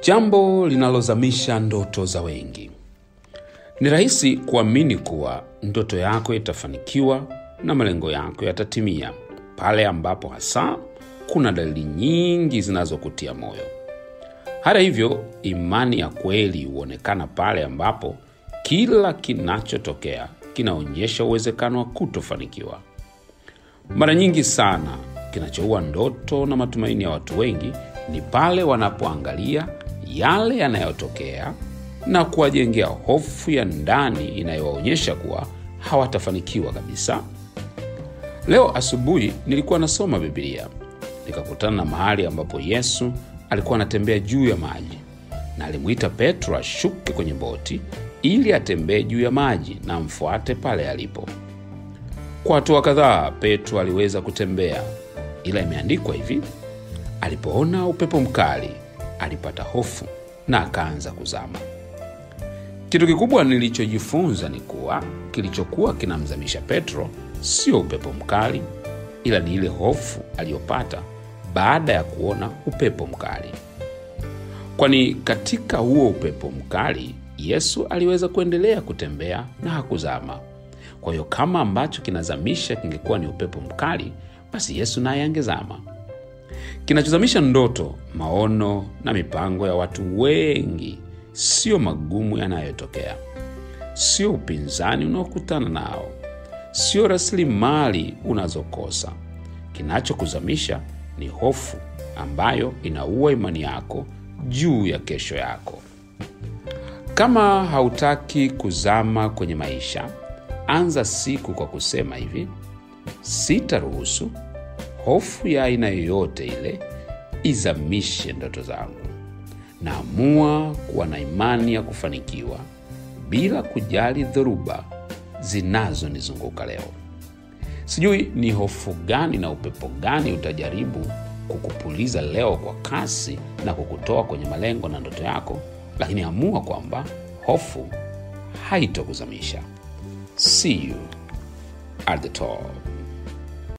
jambo linalozamisha ndoto za wengi ni rahisi kuamini kuwa ndoto yako itafanikiwa na malengo yako yatatimia pale ambapo hasa kuna dalili nyingi zinazokutia moyo hata hivyo imani ya kweli huonekana pale ambapo kila kinachotokea kinaonyesha uwezekano wa kutofanikiwa mara nyingi sana kinachoua ndoto na matumaini ya watu wengi ni pale wanapoangalia yale yanayotokea na kuwajengea hofu ya ndani inayowaonyesha kuwa hawatafanikiwa kabisa leo asubuhi nilikuwa nasoma bibilia nikakutana na mahali ambapo yesu alikuwa anatembea juu ya maji na alimwita petro ashuke kwenye boti ili atembee juu ya maji na amfuate pale alipo kwa hatua kadhaa petro aliweza kutembea ila imeandikwa hivi alipoona upepo mkali alipata hofu na akaanza kuzama kitu kikubwa nilichojifunza ni kuwa kilichokuwa kinamzamisha petro sio upepo mkali ila ni ile hofu aliyopata baada ya kuona upepo mkali kwani katika huo upepo mkali yesu aliweza kuendelea kutembea na hakuzama kwa hiyo kama ambacho kinazamisha kingekuwa ni upepo mkali basi yesu naye angezama kinachozamisha ndoto maono na mipango ya watu wengi sio magumu yanayotokea sio upinzani unaokutana nao sio rasilimali unazokosa kinachokuzamisha ni hofu ambayo inaua imani yako juu ya kesho yako kama hautaki kuzama kwenye maisha anza siku kwa kusema hivi sitaruhusu hofu ya aina yoyote ile izamishe ndoto zangu naamua kuwa na imani ya kufanikiwa bila kujali dhoruba zinazonizunguka leo sijui ni hofu gani na upepo gani utajaribu kukupuliza leo kwa kasi na kukutoa kwenye malengo na ndoto yako lakini amua kwamba hofu haitokuzamisha see you at the top